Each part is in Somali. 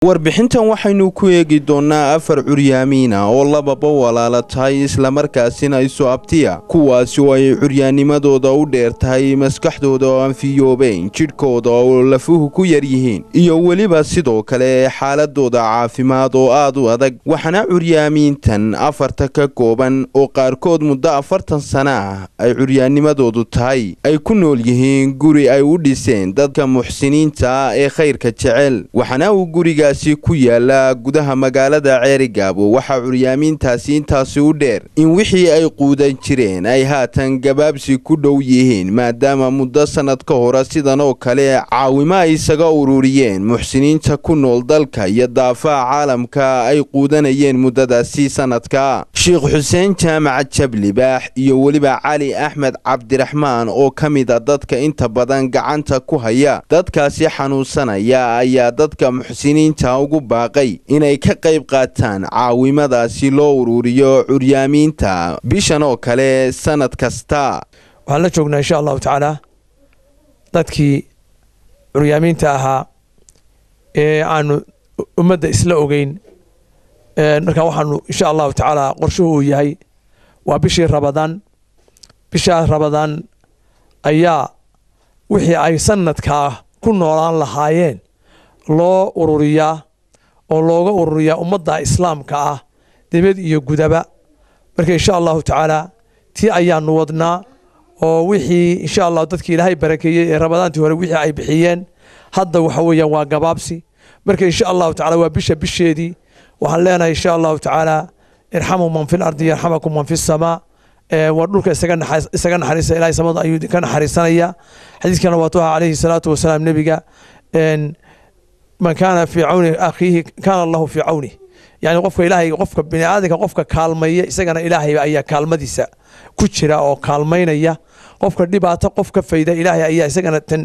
warbixintan waxaynu ku eegi doonnaa afar curyaamiina oo lababa walaala tahay islamarkaasina isu abtiya kuwaasi oo ay curyaanimadooda u dheer tahay maskaxdooda oo aan fiyoobayn jidhkooda oo lafuhu ku yar yihiin iyo weliba sidoo kale xaaladooda caafimaad oo aad u adag waxaana curyaamiintan afarta ka kooban oo qaarkood muddo afartan sana ah ay curyaanimadoodu tahay ay ku nool yihiin guri ay u dhiseen dadka muxsiniinta ah ee khayrka jecel waxaana uu gurigaasi ku yaala gudaha magaalada ceerigaabo waxaa curyaamiintaasi intaasi u dheer in wixii ay quudan jireen ay haatan gabaabsi ku dhow yihiin maadaama muddo sannad ka hore sidan oo kale caawimo ay isaga ururiyeen muxsiniinta ku nool dalka iyo daafaha caalamka ay quudanayeen muddadaasi sannadka sheekh xuseen jaamac jablibaax iyo weliba cali axmed cabdiraxmaan oo ka mida dadka inta badan gacanta ku haya dadkaasi xanuunsanaya ayaa dadka muxsiniinta ugu baaqay inay ka qayb qaataan caawimadaasi loo ururiyo curyaamiinta bishan oo kale sannad kasta waxaan la joognaa insha allahu tacaala dadkii curyaamiinta ahaa ee aanu ummadda isla ogeyn markaa waxaanu insha allahu tacaala qorshuhu uu yahay waa bishii rabadaan bishaa rabadaan ayaa wixii ay sanadkaa ku noolaan lahaayeen loo ururiyaa oo looga ururiyaa ummadda islaamka ah dibad iyo gudaba marka insha allahu tacaala tii ayaanu wadnaa oo wixii insha allah dadkii ilaahay barakeeyey ee rabadaantii hore wixii ay bixiyeen hadda waxa weeyaan waa gabaabsi marka insha allahu tacala waa bisha bisheedii waxaan leenahay insha allahu tacaala irxamu man fi lardi yarxamakum man fi samaa waa dhulka isaga naxariisa ilahay samada ayuu ka naxariisanaya xadiiskana waa tuha calayhi salaatu wasalaam nebiga man kaana fii cawni akhiihi kaana allahu fii cawnih yani qofka ilaahay qofka biniaadanka qofka kaalmaya isagana ilaahay ayaa kaalmadiisa ku jira oo kaalmaynaya qofka dhibaato qof ka fayda ilaahay ayaa isagana tan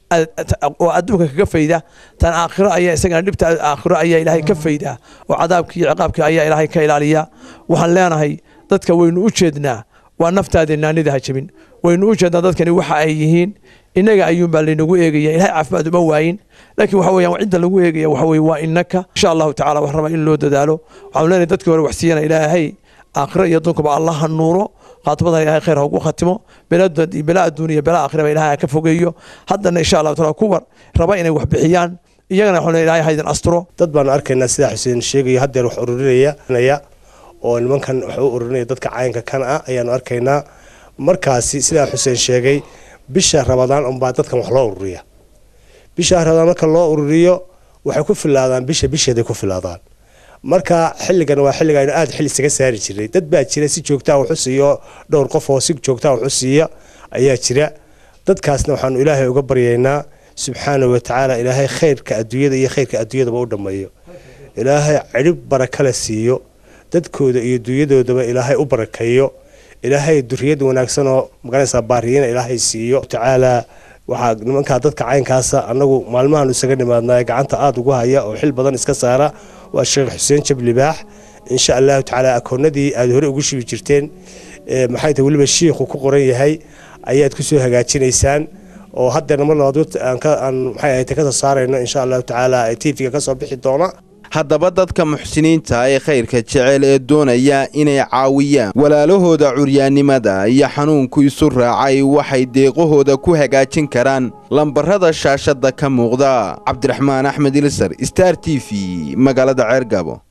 oo adduunka kaga fayda tan aakhiro ayaa isagana dhibta aakhiro ayaa ilaahay ka fayda oo cadaabkii iyo ciqaabkii ayaa ilaahay ka ilaaliya waxaan leenahay dadka waynu u jeednaa waa naftaada naanida ha jabin waynu u jeednaa dadkani waxa ay yihiin innaga ayuunbaa laynagu eegaya ilahay caafimaad uma waayin laakiin waxa weeyaan cidda lagu eegaya waxa weye waa innaka insha allahu tacala wax raba in loo dadaalo waxaanu leenahay dadkii hore wax siiyana ilaahay aakhiro iyo adduunkaba allah ha nuuro khaatimadan ilahay khayr ha ugu khatimo bela adduuniya bela aakhiraba ilahay ha ka fogeeyo haddana insha allahu taala kuwa raba inay wax bixiyaan iyagana waxaan ilahay ha idin asturo dad baanu arkaynaa sidaa xuseen sheegaya haddeer wax ururinaya oo nimankan wax u ururinaya dadka cayanka kan ah ayaanu arkaynaa markaasi sidaa xuseen sheegay bisha rabadaan unbaa dadkan wax loo ururiya bisha rabadaan marka loo ururiyo waxay ku filaadaan bisha bisheeday ku filaadaan marka xilligan waa xilliga aynu aada xil isaga saari jirnay dad baa jira si joogtaa waxu siiyo dhowr qof oo si joogtaa waxu siiya ayaa jira dadkaasna waxaanu ilaahay uga baryaynaa subxaanahu watacaala ilaahay khayrka adduunyada iyo khayrka adduunyadaba u dhammeeyo ilaahay cidhib barakale siiyo dadkooda iyo dunyadoodaba ilaahay u barakeeyo ilaahay duriyad wanaagsan oo maganaysaa baariyina ilaahay siiyo tacaalaa waxaa nimankaa dadka caynkaasa annagu maalmahaanu isaga nimaadnaa gacanta aada ugu haya oo xil badan iska saara waa sheekh xuseen jablibaax insha allahu tacaala akoonadii aada hore ugu shibi jirteen maxay tahay weliba shiikhu ku qoran yahay ayaad kusoo hagaajinaysaan oo haddeerna mar labaad aan maxay ahayd ka soo saarayno insha allahu tacaala tvga ka soo bixi doona haddaba dadka muxsiniinta ee khayrka jecel ee doonaya inay caawiyaan walaalahooda curyaannimada iyo xanuunku isu raacay waxay deeqahooda ku hagaajin karaan lambarada shaashadda ka muuqda cabdiraxmaan axmed ilsar star t v magaalada ceergabo